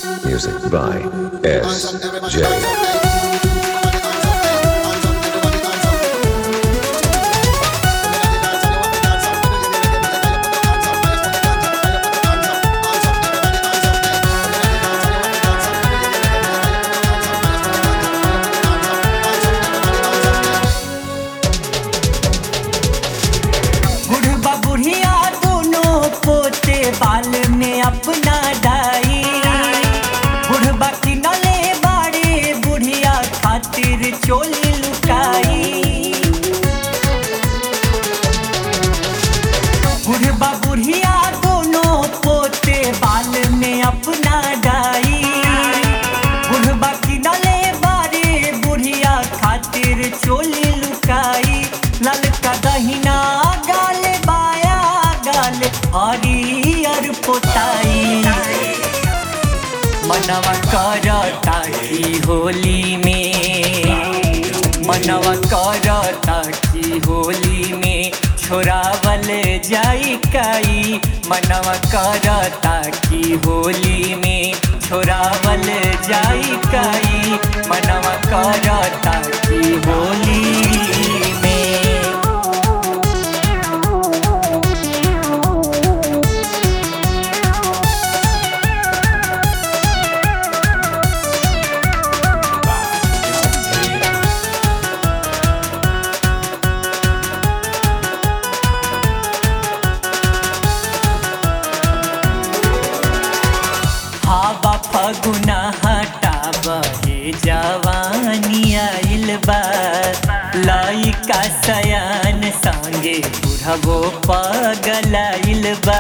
Music by S. J. बुढ़बा बुढ़िया दोनों पोते बाल में अपना डाई बुढ़बा किनले बाड़े बुढ़िया खातिर चोली लुकाई बुढ़बा बुढ़िया दोनों पोते बाल में अपना डाई बुढ़बा किनले बारे बुढ़िया खातिर चोली लुकाई ललका दहिना गाल बाया गाल हरियर पोताई मनवा करता की होली में मनवा करता की होली में छोरावल जाई काई मनवा करता की होली में छोरावल जाई काई मनवा करता की होली में हावा फगुना हटा बहे जवानी आइल बा लइका सयान संगे बुढ़बो पगलाइल बा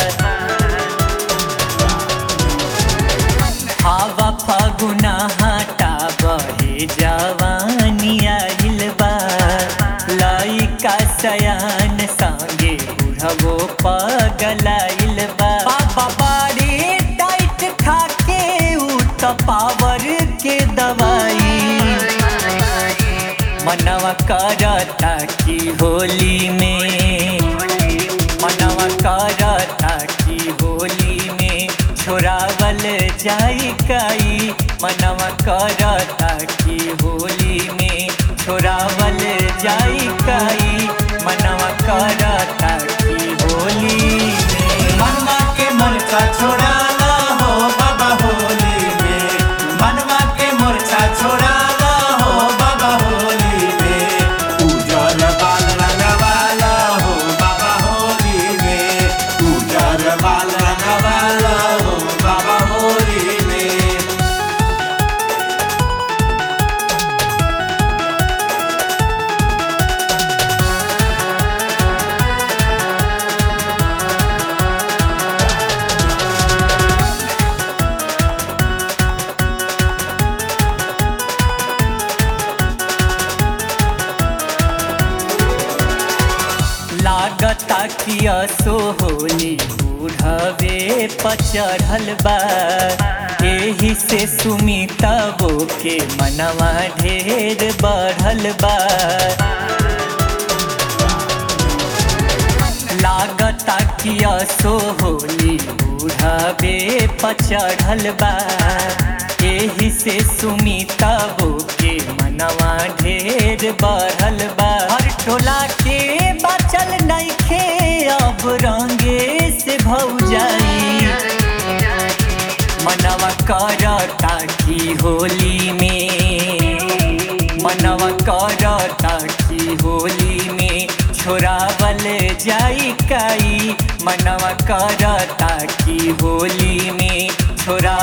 हावा फगुना हटा बहे जवानी आइल बा लइका सयान संगे बुढ़बो पगलाइल बा बाबा बाड़ी टाइट खाके उ त पावर के दवाई मनवा करता की होली में मनवा करता की होली में छोरावल जाई काई मनवा करता की होली में छोरावल जाई काई मनवा करता की होली में मनवा के मोर्चा छोड़ाला हो बाबा होली में मनवा के मोर्चा छोड़ाला हो बाबा होली में उजर बाल रंगवाला हो बाबा होली में उजर बाल रंगवाला हो बाबा होली में लागता कि असो होली बूढ़वे पचढ़ल बा एही से सुमिता वो के मनवा ढेर बढ़ल बा लागता कि असो होली बूढ़वे पचढ़ल बा एही से सुमिता वो के मनवा ढेर बढ़ल बा हर टोला के बचल नइखे अब रंगे से भौजाई मनवा करता की होली में मनवा करता की होली में छोरावल जाई काई मनवा करता की होली में छोरा